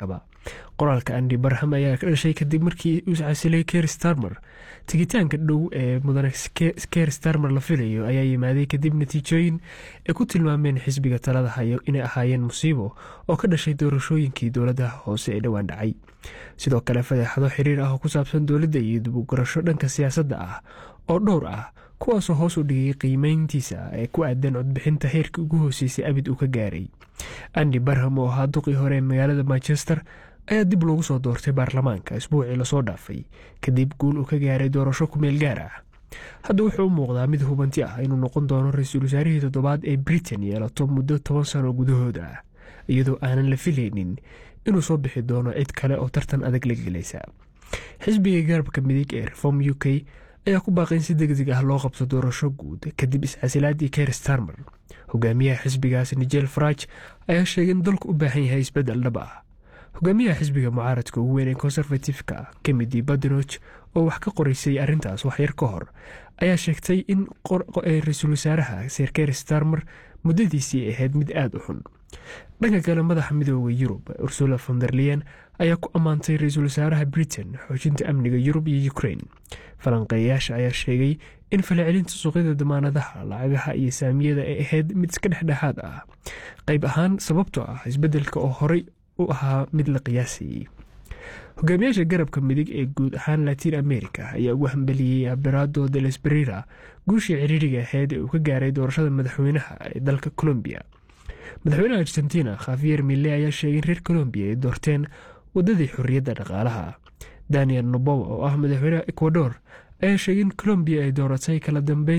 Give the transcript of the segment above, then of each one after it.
maraykankaba qoraalka andi barham ayaa ka dhashay kadib markii uu casilay ker starmer tegitaanka dhow ee mudane ker starmer la filayo ayaa yimaaday kadib natiijooyin ay ku tilmaameen xisbiga talada hayo inay ahaayeen musiibo oo ka dhashay doorashooyinkii dowladaha hoose ee dhowaan dhacay sidoo kale fadeexado xiriir ah oo ku saabsan dowladda iyo dibugurasho dhanka siyaasadda ah oo dhowr ah kuwaasoo hoos u dhigay qiimeyntiisa ee ku aadan codbixinta heerkii ugu hooseysay abid uu ka gaaray andi barham oo ahaa duqii hore ee magaalada manchester ayaa dib loogu soo doortay baarlamaanka isbuucii lasoo dhaafay kadib guul uu ka gaaray doorasho kumeel gaar ah hadda wuxuu u muuqdaa mid hubanti ah inuu noqon doono ra-iisul wasaarihii toddobaad ee britain yeelato muddo toban sano gudahooda ah iyadoo aanan la filaynin inuu soo bixi doono cid kale oo tartan adag la gelaysa xisbiga garabka midig ee reform u k ayaa ku baaqay in si degdeg ah loo qabto doorasho guud kadib iscasilaadii ker starmer hogaamiyaha xisbigaas nigel faraj ayaa sheegay in dalku u baahan yahay isbeddel dhab ah hogaamiyaha xisbiga mucaaradka ugu weyn ee konservatifka kemidi badenoch oo wax ka qoraysay arrintaas waxyar ka hor ayaa sheegtay in ra-iisul wasaaraha sir ker starmer muddadiisii ahayd mid aada u xun dhanka kale madaxa midooda yurub ursula fonderlian ayaa ku ammaantay ra-iisul wasaaraha britain xoojinta amniga yurub iyo ukrain falanqeeyayaasha ayaa sheegay in falcelinta suuqyada damaanadaha lacagaha iyo saamiyada ay ahayd mid iska dhexdhexaad ah qayb ahaan sababtoo ah isbeddelka oo horey u ahaa mid la qiyaasayey hogaamiyaasha garabka midig ee guud ahaan latiin america ayaa ugu hambeliyey aberado de lesberira guushii ciriiriga ahayd ee uu ka gaaray doorashada madaxweynaha ee dalka colombiya madaxweynaha argentina khafiyer mille ayaa sheegay in reer colombiya ay doorteen waddadii xorriyadda dhaqaalaha daniel nobowa oo ah madaxweynaha ecuador ayaa sheegay in colombiya ay dooratay kala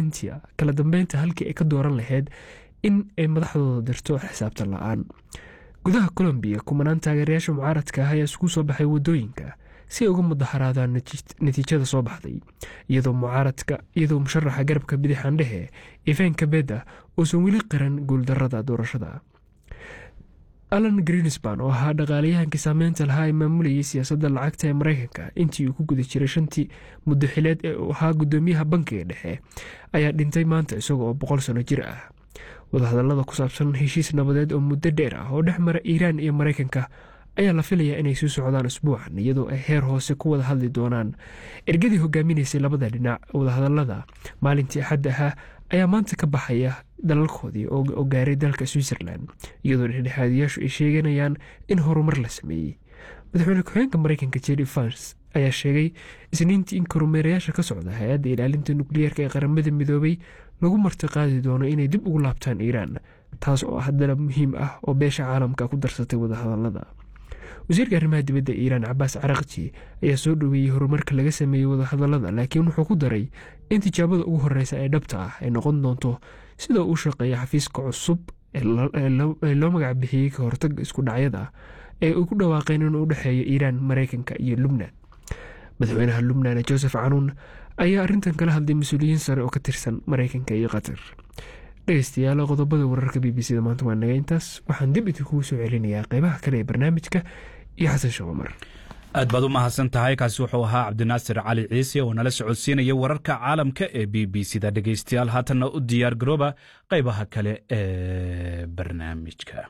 dambeynta halkii ay ka dooran lahayd in ay madaxdooda dirto xisaabtan la-aan gudaha colombiya kumanaan taageerayaasha mucaaradka ah ayaa isugu soo baxay waddooyinka si ay uga mudaharaadaan natiijada soo baxday iyadoo mucaaradka iyadoo musharaxa garabka bidixaandhehe ivan kabeda uusan weli qiran guuldarada doorashada alan greenspan oo ahaa dhaqaalayahankii saameynta lahaa ee maamulayay siyaasadda lacagta ee maraykanka intii uu ku guda jiray shantii muddo xileed ee uu ahaa guddoomiyaha bankiga dhexe ayaa dhintay maanta isaga oo boqol sano jir ah wadahadallada ku saabsan heshiis nabadeed oo muddo dheer ah oo dhex mara iiraan iyo maraykanka ayaa la filayaa inay sii socdaan isbuucan iyadoo ay heer hoose ku wada hadli doonaan ergadii hogaaminaysay labada dhinac wadahadallada maalintii axadda ahaa ayaa maanta ka baxaya dalalkoodii oo gaaray dalka switzerland iyadoo dhexdhexaadiyaashu ay sheeganayaan in horumar la sameeyey madaxweyne ku-xeenka maraykanka jerry fans ayaa sheegay isniintii in kormeerayaasha ka socda hay-adda ilaalinta nukliyeerka ee qaramada midoobay lagu martiqaadi doono inay dib ugu laabtaan iiraan taas oo ah dalab muhiim ah oo beesha caalamka ku darsatay wadahadallada wasiirka arrimaha dibadda iiraan cabaas caraqji ayaa soo dhoweeyey horumarka laga sameeyey wadahadallada laakiin wuxuu ku daray in tijaabada ugu horeysa ee dhabta ah ay noqon doonto sida uu shaqeeya xafiiska cusub ee loo magac bixiyey ka hortaga isku dhacyada ee uu ku dhawaaqeen inuu u dhexeeyo iiraan maraykanka iyo lubnan madaxweynaha lubnan joseph canuun ayaa arrintan kala hadlay mas-uuliyiin sare oo ka tirsan maraykanka iyo qatar dhegeystayaal qodobada wararka b b c da maanta waa naga intaas waxaan dib idinkugu soo celinayaa qeybaha kale ee barnaamijka iyo xasan shaqomar aad baad u mahadsan tahay kaasi wuxuu ahaa cabdinaasir cali ciise oo nala socodsiinaya wararka caalamka ee b b c da dhegeystayaal haatanna u diyaar garooba qaybaha kale ee barnaamijka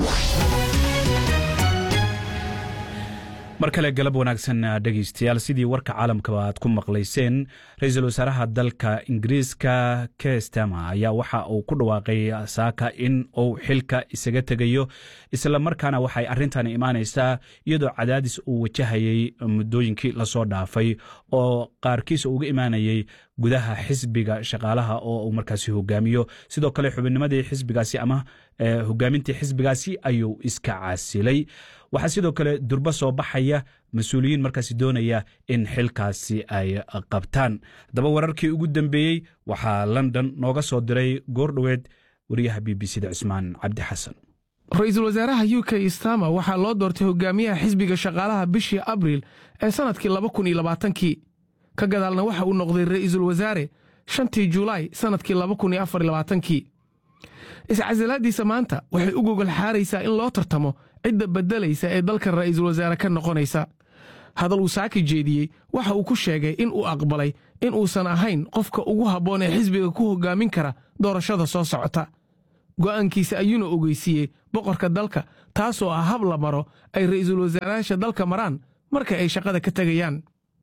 mar kale galab wanaagsan dhegeystayaal sidii warka caalamkaba aad ku maqlayseen ra-iisul wasaaraha dalka ingiriiska kestama ayaa waxa uu ku dhawaaqay saaka in uu xilka isaga tegayo islamarkaana waxay arrintan imaanaysaa iyadoo cadaadis uu wajahayay muddooyinkii lasoo dhaafay oo qaarkiis uga imaanayay gudaha xisbiga shaqaalaha oo uu markaasi hogaamiyo sidoo kale xubinnimadii xisbigaasi ama hogaamintii xisbigaasi ayuu iska casilay waxaa sidoo kale durbo soo baxaya mas-uuliyiin markaasi doonaya in xilkaasi ay qabtaan haddaba wararkii ugu dambeeyey waxaa london nooga soo diray goordhoweed wariyaha b b c da cusmaan cabdi xasan ra-iisul wasaaraha u k stama waxaa loo doortay hogaamiyaha xisbiga shaqaalaha bishii abriil ee sannadkii laba kun iyo labaatankii ka gadaalna waxa uu noqday ra'iisul wasaare shantii julaay sannadkii laba kun iyo afar iyo labaatankii iscasilaaddiisa maanta waxay u gogol xaaraysaa in loo tartamo cidda beddelaysa ee dalka ra'iisul wasaare ka noqonaysa hadal uu saaki jeediyey waxa uu ku sheegay in uu aqbalay in uusan ahayn qofka ugu habboon ee xisbiga ku hoggaamin kara doorashada soo socota go'aankiisa ayuuna ogeysiiyey boqorka dalka taasoo ah hab la maro ay ra'iisul wasaarayaasha dalka maraan marka ay shaqada ka tegayaan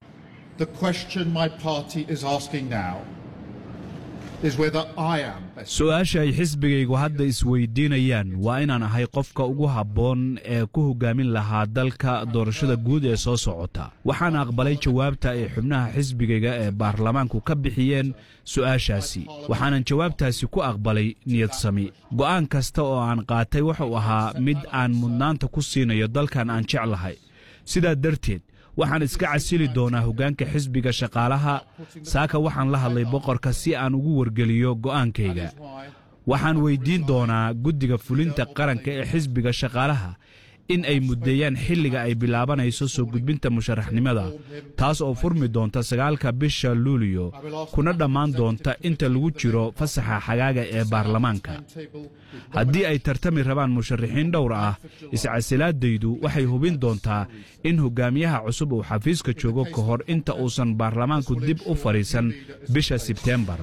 su-aasha ay xisbigaygu hadda isweydiinayaan waa inaan ahay qofka ugu habboon ee ku hoggaamin lahaa dalka doorashada guud ee soo socota waxaan aqbalay jawaabta ay xubnaha xisbigayga ee baarlamaanku ka bixiyeen su'aashaasi waxaanan jawaabtaasi ku aqbalay niyad sami go'aan kasta oo aan qaatay wuxuu ahaa mid aan mudnaanta ku siinayo dalkan aan jeclahay sidaa darteed waxaan iska casili doonaa hoggaanka xisbiga shaqaalaha saaka waxaan la hadlay boqorka si aan ugu wargeliyo go'aankayga waxaan weyddiin doonaa guddiga fulinta qaranka ee xisbiga shaqaalaha in ay muddeeyaan xilliga ay bilaabanayso soo gudbinta musharaxnimada taas oo furmi doonta sagaalka bisha luuliyo kuna dhammaan doonta inta lagu jiro fasaxa xagaaga ee baarlamaanka haddii ay tartami rabaan musharaxiin dhowr ah iscasilaadaydu waxay hubin doontaa in hogaamiyaha cusub uu xafiiska joogo ka hor inta uusan baarlamaanku dib u fadhiisan bisha sebteembar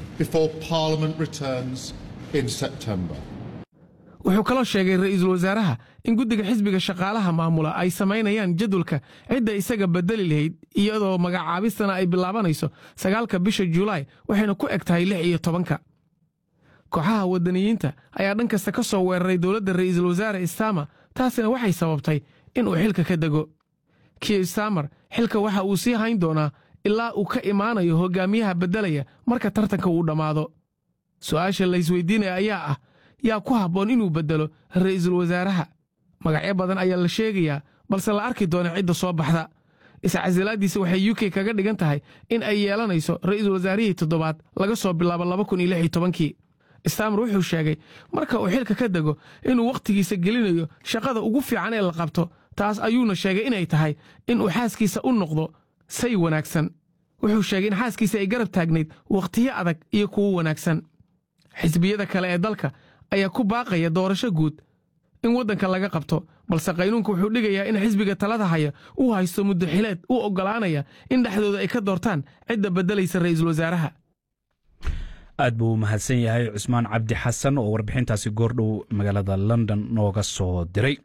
wuxuu kaloo sheegay ra'iisul wasaaraha in guddiga xisbiga shaqaalaha maamula ay samaynayaan jadwalka cidda isaga bedeli lahayd iyadoo magacaabistana ay bilaabanayso sagaalka bisha julaay waxayna ku eg tahay lix iyo tobanka kooxaha waddaniyiinta ayaa dhan kasta ka soo weeraray dowladda ra'iisul wasaare istama taasina waxay sababtay inuu xilka ka dego kiir stamer xilka waxa uu sii hayn doonaa ilaa uu ka imaanayo hogaamiyaha beddelaya marka tartanka uu dhammaado su'aasha la isweydiinaya ayaa ah yaa ku habboon inuu beddelo ra'iisul wasaaraha magacyo badan ayaa la sheegayaa balse la arki doona cidda soo baxda iscasilaaddiisa waxay u k kaga dhigan tahay in ay yeelanayso ra'iisul wasaarihii toddobaad laga soo bilaabo laba kun iyo lix iyo tobankii stamer wuxuu sheegay marka uu xilka ka dego inuu wakhtigiisa gelinayo shaqada ugu fiican ee la qabto taas ayuuna sheegay inay tahay inuu xaaskiisa u noqdo say wanaagsan wuxuu sheegay in xaaskiisa ay garab taagnayd wakhtiyo adag iyo kuwo wanaagsan xisbiyada kale ee dalka ayaa ku baaqaya doorasho guud in waddanka laga qabto balse qaynuunka wuxuu dhigayaa in xisbiga talada haya uu haysto muddo xileed u oggolaanaya in dhexdooda ay ka doortaan cidda beddelaysa ra'iisul wasaaraha aad buu u mahadsan yahay cusmaan cabdi xasan oo warbixintaasi goordhow magaalada london nooga soo diray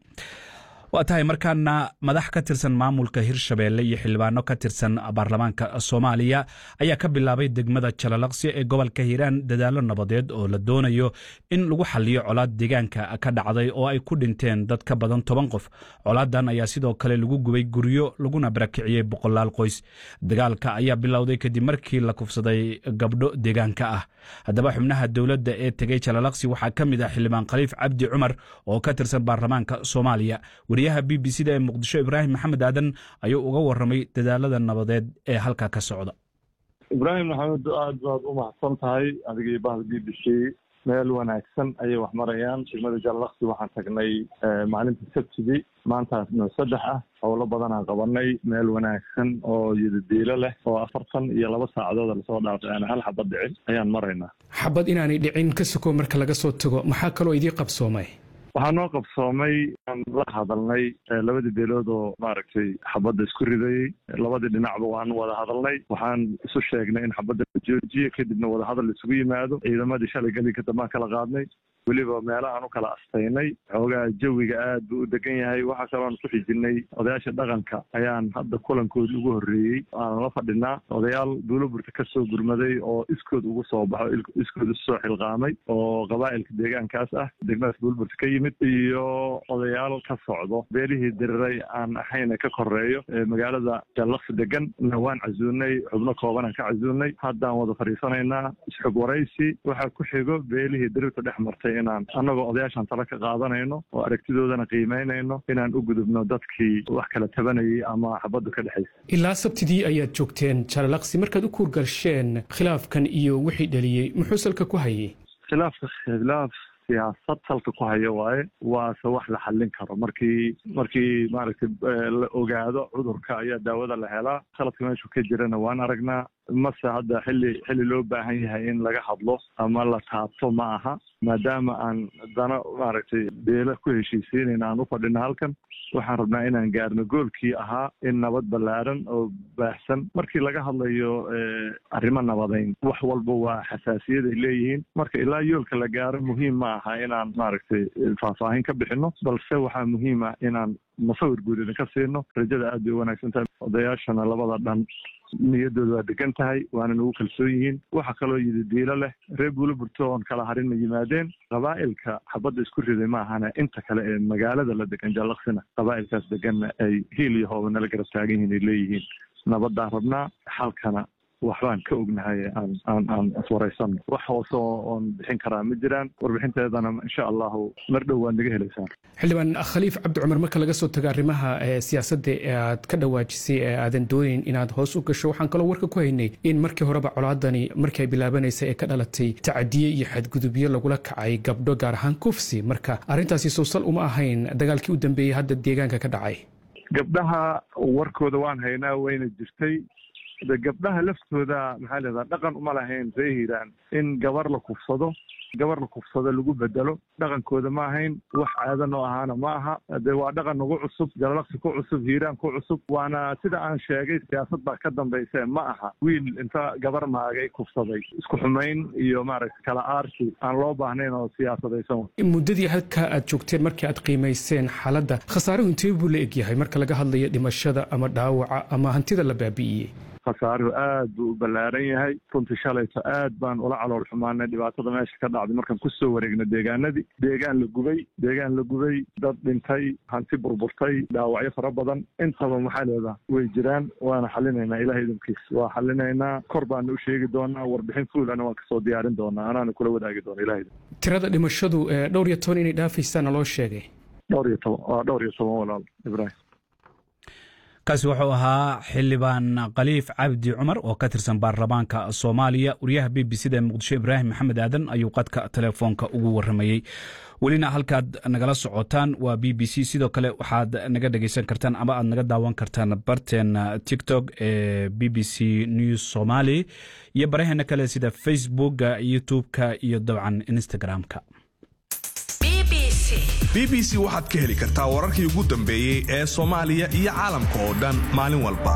waa tahay markaana madax ka tirsan maamulka hirshabeelle iyo xildhibaano ka tirsan baarlamaanka soomaaliya ayaa ka bilaabay degmada jalalaqsi ee gobolka hiiraan dadaallo nabadeed oo la doonayo in lagu xaliyo colaad deegaanka ka dhacday oo ay ku dhinteen dad ka badan toban qof colaadan ayaa sidoo kale lagu gubay guryo laguna barakiciyey boqolaal qoys dagaalka ayaa bilowday kadib markii la kufsaday gabdho deegaanka ah haddaba xubnaha dowladda ee tegey jalalaqsi waxaa ka mid ah xildhibaan khaliif cabdi cumar oo ka tirsan baarlamaanka soomaaliya wariyaha b b c da ee muqdisho ibraahim maxamed aadan ayuu uga warramay dadaalada nabadeed ee halkaa ka socda ibraahim maxamed aad baad u mahadsan tahay adiga iyo bahda b b c meel wanaagsan ayay wax marayaan degmada jalalaqsi waxaan tagnay maalinta sabtidii maantaas noo saddex ah howlo badanaan qabanay meel wanaagsan oo yidadiilo leh oo afartan iyo laba saacadood lasoo dhaafay aan hal xabad dhicin ayaan maraynaa xabad inaanay dhicin ka sokow marka laga soo tago maxaa kaloo idii qabsoomay waxaa noo qabsoomay aan la hadalnay labadii beelood oo maaragtay xabadda isku ridayey labadii dhinacba waan wada hadalnay waxaan isu sheegnay in xabadda la joojiyo kadibna wadahadal isugu yimaado ciidamadii shalay gelinka dambaan kala qaadnay weliba meelahaan u kala astaynay xoogaa jawiga aad buu u degan yahay waxaa kaloon ku xijinay odayaasha dhaqanka ayaan hadda kulankoodi ugu horreeyey aanan la fadhinaa odayaal duulaburta ka soo gurmaday oo iskood ugu soo baxo iskood isu soo xilqaamay oo qabaa'ilka deegaankaas ah degmadaas duulaburta ka yimid iyo odayaal ka socdo beelihii diriray aan ahayna ka koreeyo magaalada jallaqsi degan waan casuunay xubno koobanaan ka casuunay haddaan wada fadhiisanaynaa isxog waraysi waxaa ku xigo beelihii dirirta dhex martay inaan annagoo odayaashan tala ka qaadanayno oo aragtidoodana qiimaynayno inaan u gudubno dadkii wax kala tabanayay ama xabaddu ka dhexaysa ilaa sabtidii ayaad joogteen jalalaqsi markaad u kuurgalsheen khilaafkan iyo wixii dhaliyey muxuu salka ku hayay khilaafka khilaaf siyaasad salka ku hayo waaye waase wax la xallin karo markii markii maaragtay la ogaado cudurka ayaa daawada la helaa khaladka meeshu ka jirana waan aragnaa mase hadda xilli xilli loo baahan yahay in laga hadlo ama la taabto ma aha maadaama aan dana maaragtay beela ku heshiisiinayna aan u fadhino halkan waxaan rabnaa inaan gaarno goolkii ahaa in nabad ballaaran oo baahsan markii laga hadlayo arrimo nabadayn wax walba waa xasaasiyad ay leeyihiin marka ilaa yoolka la gaaro muhiim ma aha inaan maaragtay faahfaahin ka bixino balse waxaa muhiim ah inaan musawir guud idinka siino rajada aad bay u wanaagsan tahay odayaashana labada dhan niyaddooda waa degan tahay waana nagu kalsoon yihiin waxa kaloo yidi diilo leh reer buulo burto oon kala harin ma yimaadeen qabaa'ilka xabadda isku riday ma ahana inta kale ee magaalada la degan jallaqsina qabaa'ilkaas deganna ay hiil iyo hooba nala garab taagan yihiin ay leeyihiin nabaddaan rabnaa xalkana waxbaan ka ognahay aan aan aan iswaraysano wax hoose oon bixin karaa ma jiraan warbixinteedana insha allahu mar dhow waad naga helaysaan xildhibaan khaliif cabdi cumar marka laga soo tago arrimaha siyaasadda ee aad ka dhawaajisay ee aadan doonayn inaad hoos u gasho waxaan kaloo warka ku haynay in markii horeba colaadani markii ay bilaabanaysa ee ka dhalatay tacadiye iyo xadgudubyo lagula kacay gabdho gaar ahaan kufsi marka arrintaasi sowsal uma ahayn dagaalkii u dambeeyey hadda deegaanka ka dhacay gabdhaha warkooda waan haynaa wayna jirtay de gabdhaha laftooda maxaa leedaha dhaqan uma lahayn ree hiiraan in gabar la kufsado gabar la kufsado lagu bedelo dhaqankooda ma ahayn wax caado noo ahaana ma aha de waa dhaqan nagu cusub jalalaqsi ku cusub hiiraan ku cusub waana sida aan sheegay siyaasad baa ka dambayse ma aha wiil inta gabar maagay kufsaday isku xumayn iyo maaragta kala aarsi aan loo baahnayn oo siyaasadaysan muddadii halka aad joogteen markii aad qiimayseen xaaladda khasaaruhu intee buu la egyahay marka laga hadlayo dhimashada ama dhaawaca ama hantida la baabi'iyey khasaaruhu aad buu u ballaaran yahay runtii shalayto aad baan ula calool xumaanay dhibaatada meesha ka dhacday markaan kusoo wareegna deegaanadii deegaan la gubay deegaan la gubay dad dhintay hanti burburtay dhaawacyo fara badan intaba maxaa leedaha way jiraan waana xalinaynaa ilaah idinkiis waa xalinaynaa kor baana u sheegi doonaa warbixin fuulana waan kasoo diyaarin doonaa anaana kula wadaagi doona ilah idin tirada dhimashadu dhowr iyo toban inay dhaafaysaana loo sheegay dhowr iyo toban waa dhowr iyo toban walaal ibraahim kaasi wuxuu ahaa xildhibaan khaliif cabdi cumar oo ka tirsan baarlamaanka soomaaliya wariyaha b b c da ee muqdisho ibraahim maxamed aadan ayuu qadka telefoonka ugu waramayey welina halkaad nagala socotaan waa b b c sidoo kale waxaad naga dhegeysan kartaan ama aad naga daawan kartaan barteena tiktok ee b b c news somaali iyo baraheena kale sida facebooka youtube-ka iyo dabcan instagram-ka b b c waxaad ka heli kartaa wararkii ugu dambeeyey ee soomaaliya iyo caalamka oo dhan maalin walba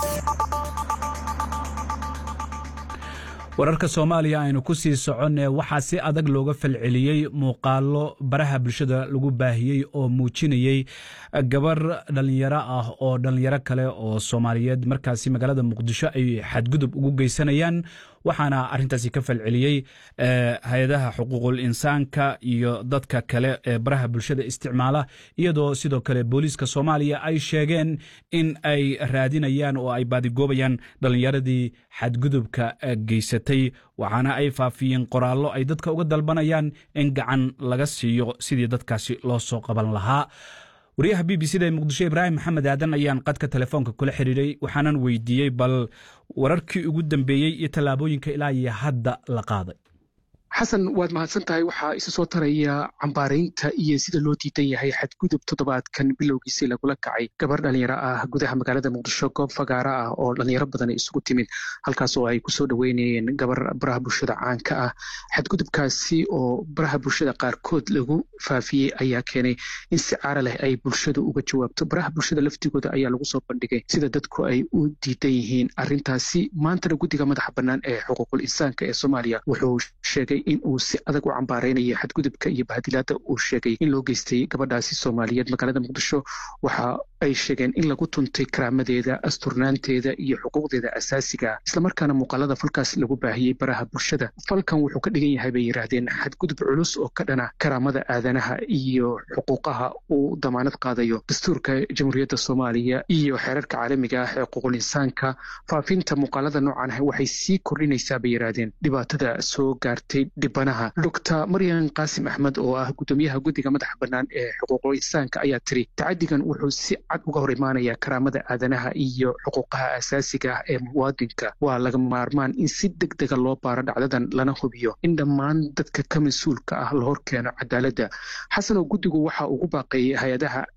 wararka soomaaliya aynu ku sii soconee waxaa si adag looga falceliyey muuqaalo baraha bulshada lagu baahiyey oo muujinayey gabar dhallinyaro ah oo dhallinyaro kale oo soomaaliyeed markaasi magaalada muqdisho ay xadgudub ugu geysanayaan waxaana arintaasi ka falceliyey hay-adaha xuquuqul insaanka iyo dadka kale ee baraha bulshada isticmaala iyadoo sidoo kale booliiska soomaaliya ay sheegeen in ay raadinayaan oo ay baadigoobayaan dhallinyaradii xadgudubka geysatay waxaana ay faafiyeen qoraallo ay dadka uga dalbanayaan in gacan laga siiyo sidii dadkaasi loo soo qaban lahaa wariyaha b b c da ee muqdisho ibraahim maxamed aadan ayaan qadka telefoonka kula xiriiray waxaanan weydiiyey bal wararkii ugu dambeeyey iyo tallaabooyinka ilaa iyo hadda la qaaday xasan waad mahadsan tahay waxaa isa soo taraya cambaaraynta iyo sida loo diidan yahay xadgudub toddobaadkan bilowgiisii lagula kacay gabar dhalinyaro ah gudaha magaalada muqdisho goob fagaara ah oo dhalinyaro badan isugu timid halkaas oo ay kusoo dhoweynayeen gabar baraha bulshada caanka ah xadgudubkaasi oo baraha bulshada qaarkood lagu faafiyey ayaa keenay in si caara leh ay bulshadu uga jawaabto baraha bulshada laftigooda ayaa lagu soo bandhigay sida dadku ay u diidan yihiin arrintaasi maantana guddiga madaxa bannaan ee xuquuqul insaanka ee soomaaliya wuxuu sheegay in uu si adag u cambaareynayo xadgudubka iyo bahadilaada uu sheegay in loo geystay gabadhaasi soomaaliyeed magaalada muqdisho waxa ay sheegeen in lagu tuntay karaamadeeda asturnaanteeda iyo xuquuqdeeda asaasiga islamarkaana muuqaalada falkaas lagu baahiyey baraha bulshada falkan wuxuu ka dhigan yahay bay yidhaahdeen xadgudub culus oo ka dhana karaamada aadanaha iyo xuquuqaha uu damaanad qaadayo dastuurka jamhuuriyadda soomaaliya iyo xeerarka caalamiga ah ee xuquuqul insaanka faafinta muuqaalada noocan ah waxay sii kordhinaysaa bay yidhaahdeen dhibaatada soo gaartay dhibanaha doctor maryan qaasim axmed oo ah guddoomiyaha guddiga madaxa bannaan ee xuquuqul insaanka ayaa tiri tacadigan wuxuu si cad uga hor imaanaya karaamada aadanaha iyo xuquuqaha asaasiga ah ee muwaadinka waa laga maarmaan in si deg dega loo baaro dhacdadan lana hubiyo in dhammaan dadka ka mas-uulka ah la hor keeno cadaaladda xasan oo guddigu waxa ugu baaqeeyey hay-adaha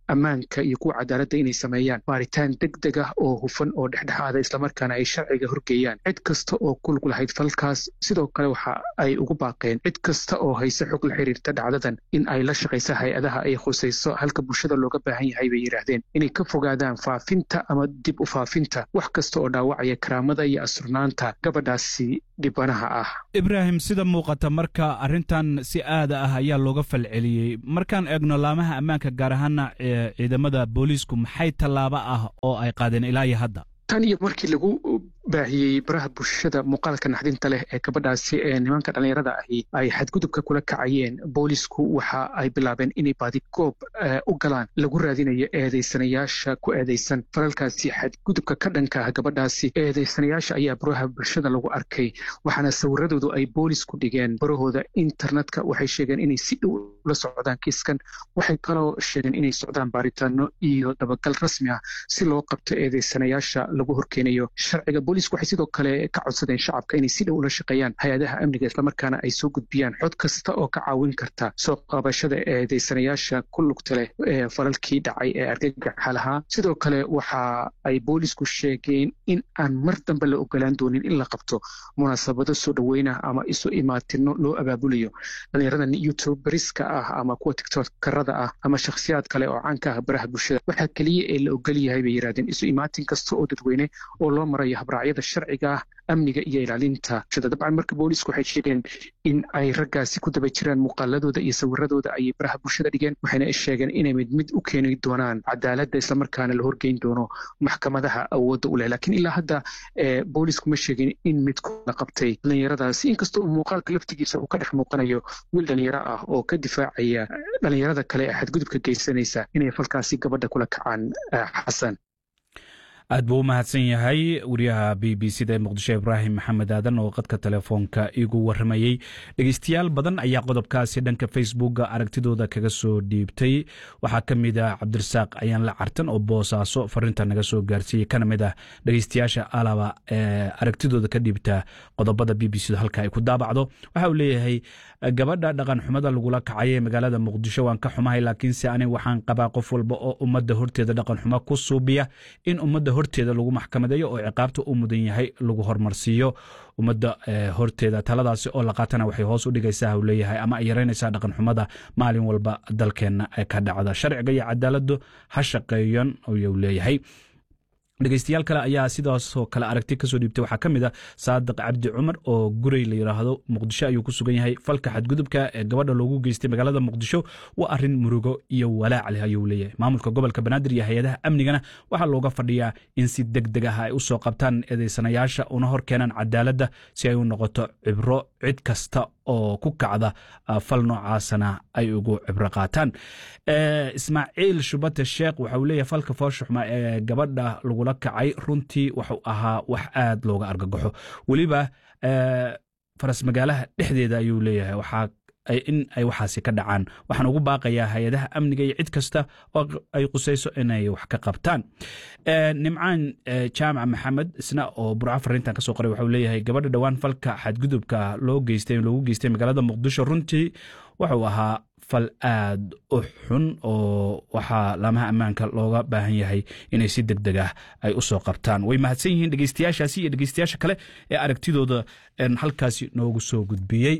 ammaanka iyo kuwa cadaaladda inay sameeyaan baaritaan deg deg ah oo hufan oo dhexdhexaada islamarkaana ay sharciga horgeeyaan cid kasta oo kulug lahayd falkaas sidoo kale waxa ay ugu baaqeen cid kasta oo hayse xog la xiriirta dhacdadan in ay la shaqaysa hay-adaha ay khusayso halka bulshada looga baahan yahay bay yidhaahdeen inay ka fogaadaan faafinta ama dib u faafinta wax kasta oo dhaawacaya karaamada iyo asurnaanta gabadhaasi dhibanaha ah ibraahim sida muuqata marka arrintan si aada ah ayaa looga falceliyey markaan eegno laamaha ammaanka gaar ahaana ciidamada booliisku maxay tallaabo ah oo ay qaadeen ilaa iyo hadda tan iyo markii lagu baahiyey baraha bulshada muuqaalka naxdinta leh ee gabadhaasi ee nimanka dhallinyarada ahi ay xadgudubka kula kacayeen boolisku waxa ay bilaabeen inay baadigoob u galaan lagu raadinayo eedaysanayaasha ku eedaysan falalkaasi xadgudubka ka dhanka ah gabadhaasi eedaysanayaasha ayaa baraha bulshada lagu arkay waxaana sawiradoodu ay boolisku dhigeen barahooda internetka waxay sheegeen inay si dhow la socdaan kiiskan waxay kaloo sheegeen inay socdaan baaritaano iyo dabagal rasmi ah si loo qabto eedaysanayaasha lagu horkeenayo sharciga boolisku waxay sidoo kale ka codsadeen shacabka inay si dhow ula shaqeeyaan hay-adaha amniga islamarkaana ay soo gudbiyaan xod kasta oo ka caawin karta soo qabashada eedaysanayaasha ku lugta leh ee falalkii dhacay ee argagaxa lahaa sidoo kale waxa ay boolisku sheegeen in aan mar dambe la ogolaan doonin in la qabto munaasabado soo dhoweynah ama isu imaatino loo abaabulayo dhallinyarada youtuberiska ah ama kuwa tiktokarada ah ama shakhsiyaad kale oo caanka ah baraha bulshada waxaa keliya ee la ogol yahay bay yidhahdeen isu imaatin kasta oo dadweyne oo loo marayo habraacyada sharciga ah amniga iyo ilaalinta bulshada dabcan marka boolisku waxay sheegeen in ay raggaasi ku daba jiraan muuqaaladooda iyo sawiradooda ayay baraha bulshada dhigeen waxayna sheegeen inay mid mid u keeni doonaan cadaaladda islamarkaana la horgeyn doono maxkamadaha awoodda u leh laakiin ilaa hadda boolisku ma sheegin in midku la qabtay dhallinyaradaasi inkastoo muuqaalka laftigiisa uu ka dhex muuqanayo wiil dhallinyaro ah oo ka difaacaya dhallinyarada kale ee xadgudubka geysanaysa inay falkaasi gabadha kula kacaan xasan aad buu u mahadsan yahay wariyaha b b c da ee muqdisho ibraahim maxamed aadan oo qadka telefoonka igu waramayey dhegeystayaal badan ayaa qodobkaasi dhanka facebooka aragtidooda kaga soo dhiibtay waxaa ka mid ah cabdirasaaq ayaan la cartan oo boosaaso farinta naga soo gaarsiiyey kana mid ah dhegeystayaasha alaba ee aragtidooda ka dhiibta qodobada b b c da halka ay ku daabacdo waxa uu leeyahay gabadha dhaqan xumada lagula kacay ee magaalada muqdisho waan ka xumahay laakiinse aniga waxaan qabaa qof walba oo ummadda horteeda dhaqan xumo ku suubiya in ummadda horteeda lagu maxkamadeeyo oo ciqaabta u mudan yahay lagu hormarsiiyo ummadda horteeda taladaasi oo la qaatana waxay hoos u dhigaysaa u leeyahay ama ay yaraynaysaa dhaqan xumada maalin walba dalkeenna ka dhacda sharciga iyo cadaaladdu ha shaqeeyan ayuu leeyahay dhegeystayaal kale ayaa sidaasoo kale aragti kasoo dhiibtay waxaa ka mid a saadiq cabdi cumar oo gurey la yidhaahdo muqdisho ayuu ku sugan yahay falka xadgudubka ee gabadha loogu geystay magaalada muqdisho waa arin murugo iyo walaac leh ayuu leeyahay maamulka gobolka banaadir iyo hay-adaha amnigana waxaa looga fadhiyaa in si deg deg ah ay u soo qabtaan eedeysanayaasha una hor keenaan cadaaladda si ay u noqoto cibro cid kasta oo ku kacda fal noocaasana ay ugu cibro qaataan ismaaciil shubate sheekh waxa uu leeyahay falka fooshuxma ee gabadha lagula kacay runtii wuxuu ahaa wax aad looga argagaxo weliba faras magaalaha dhexdeeda ayuu leeyahay waxaa in ay waxaasi ka dhacaan waxaan ugu baaqayaa hay-adaha amniga iyo cid kasta oo ay qusayso inay wax ka qabtaan nimcaan jaamac maxamed isna oo burco fariintan kasoo qoray waxau leeyahay gabadha dhowaan falka xadgudubka loo geystay loogu geystay magaalada muqdisho runtii wuxuu ahaa fal aad u xun oo waxaa laamaha ammaanka looga baahan yahay inay si deg deg ah ay u soo qabtaan way mahadsan yihiin dhegeystayaashaasi iyo dhegeystayaasha kale ee aragtidooda halkaasi noogu soo gudbiyey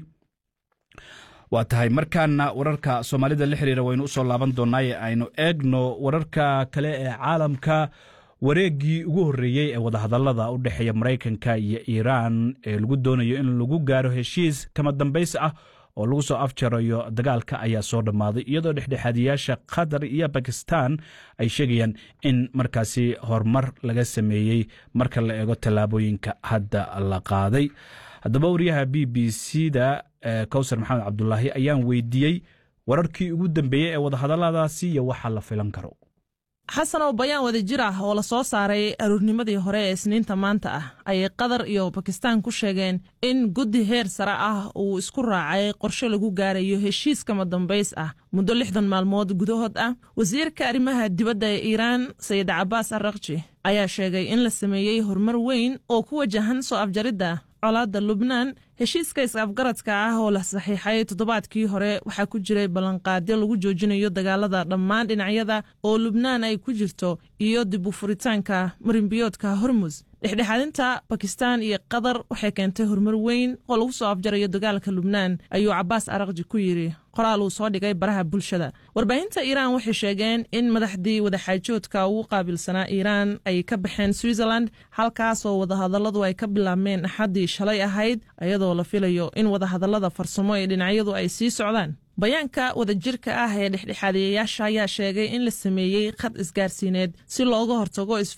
waa tahay markaana wararka soomaalida la xiriira waynu usoo laaban doonaaye aynu eegno wararka kale ee caalamka wareeggii ugu horreeyey ee wadahadallada u dhexeeya maraykanka iyo iiraan ee lagu doonayo in lagu gaaro heshiis kama dambays ah oo lagu soo afjarayo dagaalka ayaa soo dhammaaday iyadoo dhexdhexaadiyaasha qatar iyo bakistan ay sheegayaan in markaasi horumar laga sameeyey marka la eego tallaabooyinka hadda la qaaday haddaba wariyaha b b c da kowsar maxamed cabdulaahi ayaan weydiiyey wararkii ugu dambeeyey ee wadahadalladaasi iyo waxa la filan karo xasan oo bayaan wada jir ah oo la soo saaray aruurnimadii hore ee isniinta maanta ah ayay qatar iyo bakistaan ku sheegeen in guddi heer sare ah uu isku raacay qorshe lagu gaarayo heshiis kama dambays ah muddo lixdan maalmood gudahood ah wasiirka arrimaha dibadda ee iiraan sayid cabaas arrakji ayaa sheegay in la sameeyey horumar weyn oo ku wajahan soo afjaridda colaadda lubnaan heshiiska is-afgaradka ah oo la saxiixay toddobaadkii hore waxaa ku jiray ballanqaadyo lagu joojinayo dagaalada dhammaan dhinacyada oo lubnaan ay ku jirto iyo dib u furitaanka marinbiyoodka hormus dhexdhexaadinta bakistan iyo qatar waxay keentay horumar weyn oo lagu soo afjarayo dagaalka lubnaan ayuu cabaas araqji ku yidhi qoraal uu soo dhigay baraha bulshada warbaahinta iiraan waxay sheegeen in madaxdii wadaxaajoodka ugu qaabilsanaa iiraan ay ka baxeen switzerland halkaasoo wadahadalladu ay ka bilaabmeen axaddii shalay ahayd iyadoo la filayo in wadahadallada farsamo ee dhinacyadu ay sii socdaan bayaanka wadajirka ah ee dhexdhexaadiyayaasha ayaa sheegay in la sameeyey khad isgaarsiineed si looga hortago isfa